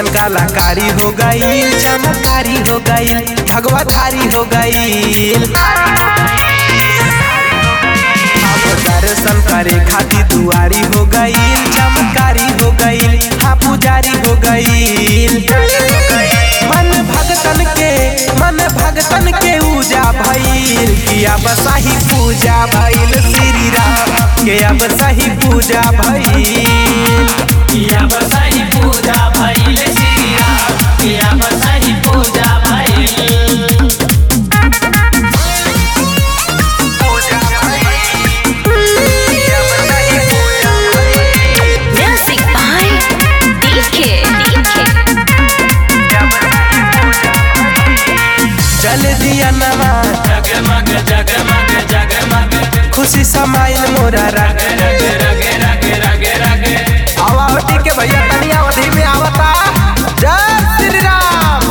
कैसन कलाकारी हो गई चमकारी हो गई भगवा थारी हो गई दर्शन करे खातिर दुआरी हो गई चमकारी हो गई हाँ पुजारी हो गई मन भगतन के मन भगतन के पूजा भइल कि अब सही पूजा भइल श्री राम के अब सही पूजा भइल किया बसाई पूजा भइल श्री राम किया बसाई पूजा भइल Music by DK. जल दिया नमा जगमग जगमग जगमग खुशी समाइल मोरा रग रग रग रग रग रग आवावटी के भैया तनी अवधि में आवता जय श्री राम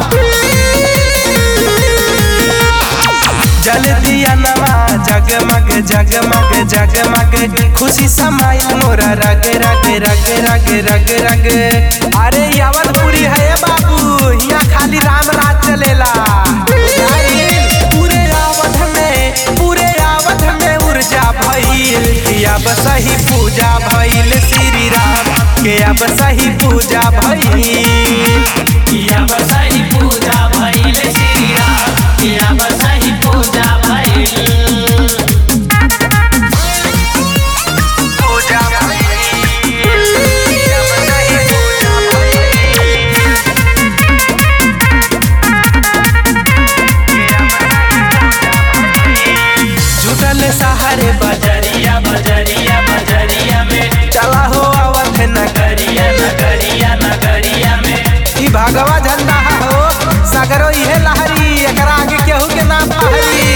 जल दिया नवा जगमग जगमग जगमग खुशी समाइल मोरा रग रग रग रग रग रग अरे यावलपुरी है ये बाबू यहाँ खाली राम राज चलेला बुझाइल? पूरे आवध में पूरे आवध में ऊर्जा भइल कि अब सही पूजा भइल श्री राम के अब सही पूजा भइल किया बसाई पूजा भइल श्री राम किया बसाई पूजा भइल पूजा जुटल सहारे बजरिया बजरिया बजरिया में चला हो आवत नगर नगरिया नगरिया नगरिया में ई भगवा झंडा हो सगरो इहे लहरी एकरा आगे केहू के नाम पहरी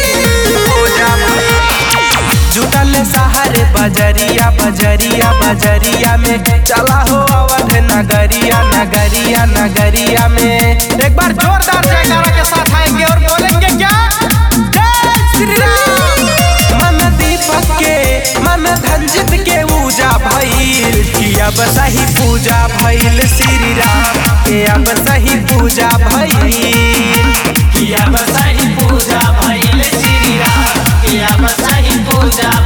जुटल सहारे बजरिया बजरिया बजरिया में चला हो अवध नगरिया नगरिया नगरिया में एक बार जोरदार जयकारा के साथ आएंगे और बोलेंगे क्या जय श्री राम मन दीपक के मन धंजित के पूजा भइल कि अब सही पूजा भइल श्री राम के अब सही पूजा भइल किया बसाई पूजा भइल श्री राम किया बसाई पूजा